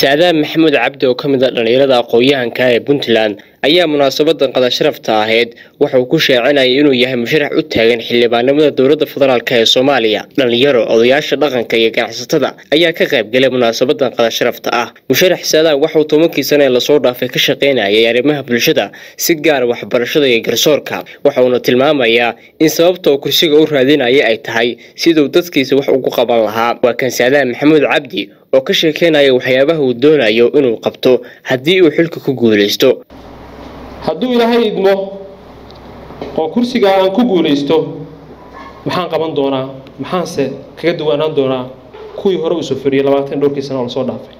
saadaan maxamuud cabdi oo ka mid a dhallinyarada aqoon-yahanka ee puntland ayaa munaasabadan qadasharafta ahayd waxa uu ku sheecinayay inuu yahay musharax u taagan xildhibaanimada dowladda federaalk ee soomaaliya dhallinyaro odayaasha dhaqanka iyo ganacsatada ayaa ka qaybgalay munaasabadan qadasharafta ah musharax saadaan waxauu tobankii sane ee lasoo dhaafay ka shaqaynayay arrimaha bulshada si gaara waxbarashada iyo garsoorka waxa uuna tilmaamayaa in sababta uu kursiga u raadinaya ay tahay siduu dadkiisa wax ugu qaban lahaa waa kan saadaan maxamuud cabdi oo ka sheekeynaya waxyaabaha uu doonayo inuu qabto haddii uu xilka ku guulaysto hadduu ilaahay idmo oo kursigaa aan ku guulaysto maxaan qaban doonaa maxaanse kaga duwanaan doonaa kuwii hore uu soo fadhiyey labaatan dhowrkii sana oo lasoo dhaafay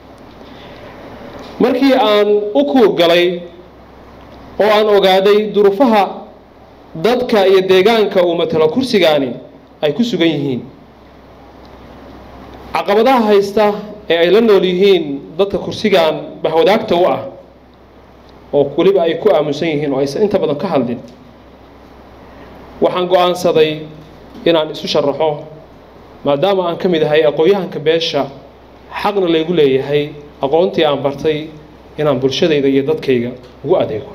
markii aan u kuurgalay oo aan ogaaday duruufaha dadka iyo deegaanka uu matalo kursigaani ay ku sugan yihiin caqabadaha haysta ee ay la nool yihiin dadka kursigan bahwadaagta u ah oo weliba ay ku aamusan yihiin oo aysan inta badan ka hadlin waxaan go-aansaday inaan isu sharaxo maadaama aan ka mid ahay aqoon-yahanka beesha xaqna laygu leeyahay aqoontii aan bartay inaan bulshadayda iyo dadkayga ugu adeego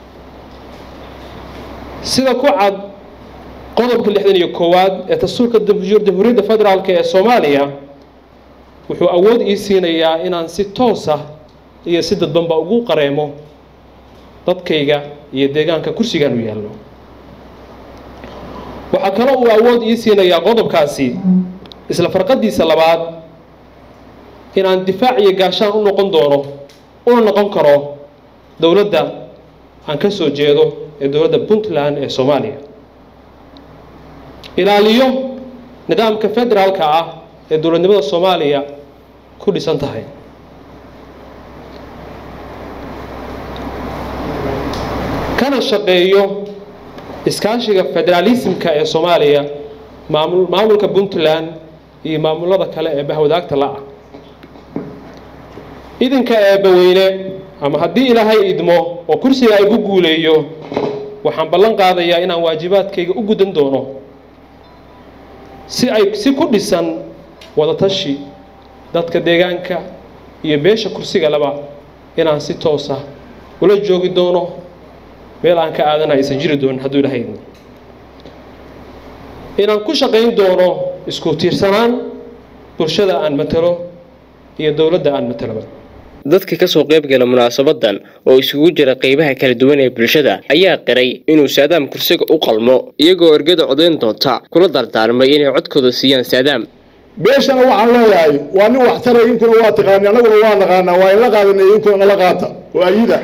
sida ku cad qodobka lixdan iyo koowaad ee dastuurka jamhuuriyadda federaalk ee soomaaliya wuxuu awood ii siinayaa inaan si toos ah iyo si dadbanba ugu qareemo dadkayga iyo deegaanka kursigaan u yaallo waxaa kaloo uu awood ii siinayaa qodobkaasi isla farqadiisa labaad inaan difaac iyo gaashaan u noqon doono una noqon karo dowladda aan ka soo jeedo ee dowladda puntland ee soomaaliya ilaaliyo nidaamka federaalka ah ee dowladnimada soomaaliya ku dhisan tahay kana shaqeeyo iskaashiga federaalismka ee soomaaliya maamul maamulka puntland iyo maamulada kale ee bahwadaagta la-ah idinka eebbaweyne ama haddii ilaahay idmo oo kursiga ay ku guuleeyo waxaan ballan qaadayaa inaan waajibaadkayga u gudan doono si ay si ku dhisan wadatashi dadka deegaanka iyo beesha kursiga laba inaan si toosa ula joogi doono meel aan ka aadana aysan jiri doonin hadduu ilahay idmo inaan ku shaqayn doono isku tiirsanaan bulshada aan matalo iyo dowladda aan mataloba dadka kasoo qaybgala munaasabadan oo isugu jira qeybaha kala duwan ee bulshada ayaa qiray inuu saadaam kursiga u qalmo iyagoo ergada codayn doonta kula dardaarmay inay codkooda siiyaan saadaam beeshana waxaan leeyahay waa nin waxtaray inkuna waa taqaani annaguna waa naqaanaa waa inla qaadanay inkuna nala qaata waa ayida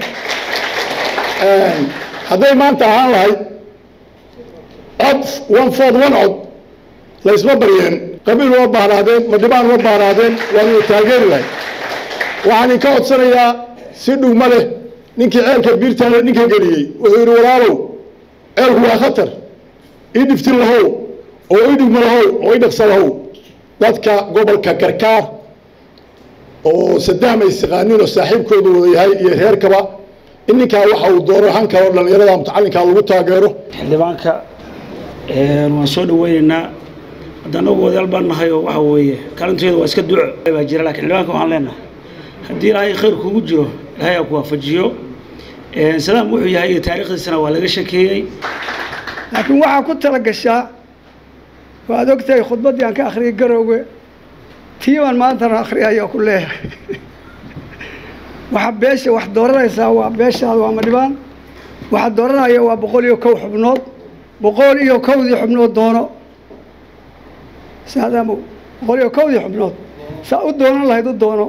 hadday maanta ahaan lahayd cod one ford one cod laysma baryeen qabiil uma baahnaadeen madhibaan uma baahnaadeen waanu taageeri lahay waxaan idinka codsanayaa si dhugma leh ninkii ceelka biirtaale ninka geliyey wuxuu yidhi walaalow ceelku waa khatar ii dhiftin lahow oo ii dhigma lahow oo ii dhaqsa lahow dadka gobolka karkaar oo sadaam ay isaqaanin oo saaxiibkooda wada yahay iyo reerkaba in ninkaa waxa uu dooro han kale oo dhallinyarada mutacalinkaa lagu taageero xildhibaanka waan soo dhaweyneynaa hadda anagu wadayaal baan nahay oo waxa weeye kaalinteeda waa iska duco baa jira lakin xildhibaanka waxaan leenahay haddii ilaahay khayr kugu jiro ilaahay aa ku waafajiyo salaam wuxuu yahay iyo taariikhdiisana waa laga shakeeyey laakiin waxaa ku tala gashaa waad ogtahay khudbaddii aan ka akhriyay garowge tii baan maantana akhriyaya ku leeyahay waxaa beesha wax dooranaysaa waa beeshaada waa madhibaan waxaa dooranaya waa boqol iyo kow xubnood boqol iyo kowdii xubnood doono saadaamow boqol iyo kowdii xubnood saa u doonan lahayd u doono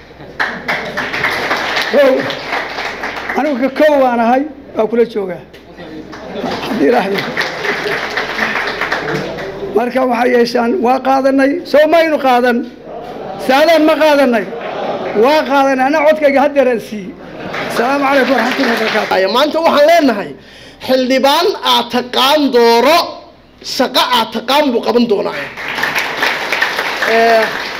kow anigu ka kow baan ahay waa kula joogaa haddii raahdo marka waxay yeeshaan waa qaadanay soo maynu qaadan saadaan ma qaadanay waa qaadanay anaa codkayga haddeeraan siiyey asalaamu calaykum waraxmatullahi wabarakaatu maanta waxaan leenahay xildhibaan aad taqaan dooro shaqo aad taqaan buu qaban doonaa